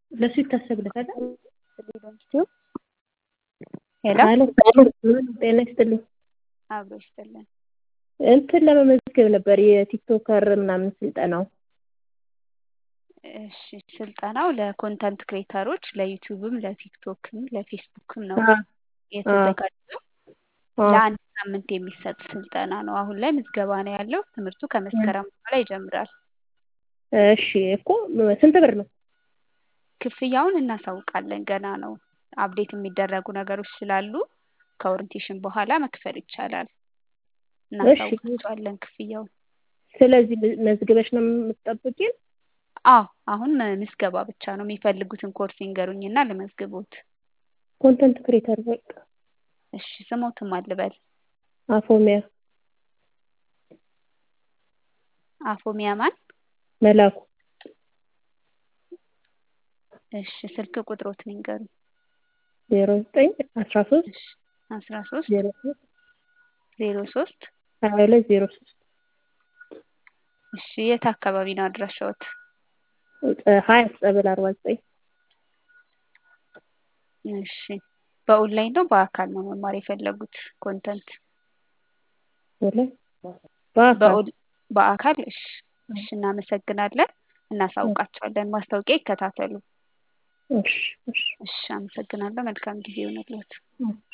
ለሱ ይታሰብለታል። ሄሎ አሎ ጤና ይስጥልኝ። አብሮ ይስጥልን። እንትን ለመመዝገብ ነበር የቲክቶከር ምናምን ስልጠናው። እሺ ስልጠናው ለኮንተንት ክሬተሮች ለዩቲዩብም ለቲክቶክም ለፌስቡክም ነው አ የተዘጋጀው። አ ለአንድ ሳምንት የሚሰጥ ስልጠና ነው። አሁን ላይ ምዝገባ ነው ያለው። ትምህርቱ ከመስከረም በኋላ ይጀምራል። እሺ እኮ ስንት ብር ነው? ክፍያውን እናሳውቃለን። ገና ነው። አፕዴት የሚደረጉ ነገሮች ስላሉ ከኦሪንቴሽን በኋላ መክፈል ይቻላል። እናሳውቃቸዋለን ክፍያውን። ስለዚህ መዝግበሽ ነው የምትጠብቂን? አዎ አሁን ምዝገባ ብቻ ነው። የሚፈልጉትን ኮርስ ይንገሩኝና ልመዝግቦት። ኮንተንት ክሬተር በቃ እሺ ስሞትም አልበል አፎሚያ አፎሚያ ማን? መላኩ እሺ ስልክ ቁጥሮትን ይንገሩኝ። ዜሮ ዘጠኝ አስራ ሶስት እሺ አስራ ሶስት ዜሮ ሶስት ዜሮ ሶስት ሀያ ሁለት ዜሮ ሶስት እሺ የት አካባቢ ነው አድራሻዎት? ሀያት ጸበል አርባ ዘጠኝ እሺ በኦንላይን ነው በአካል ነው መማር የፈለጉት ኮንተንት? በአካል በኦን- በአካል እሺ እሺ እናመሰግናለን። እናሳውቃቸዋለን። ማስታወቂያ ይከታተሉ። እሺ እሺ እሺ አመሰግናለሁ። መልካም ጊዜ ይሆንልዎት። እሺ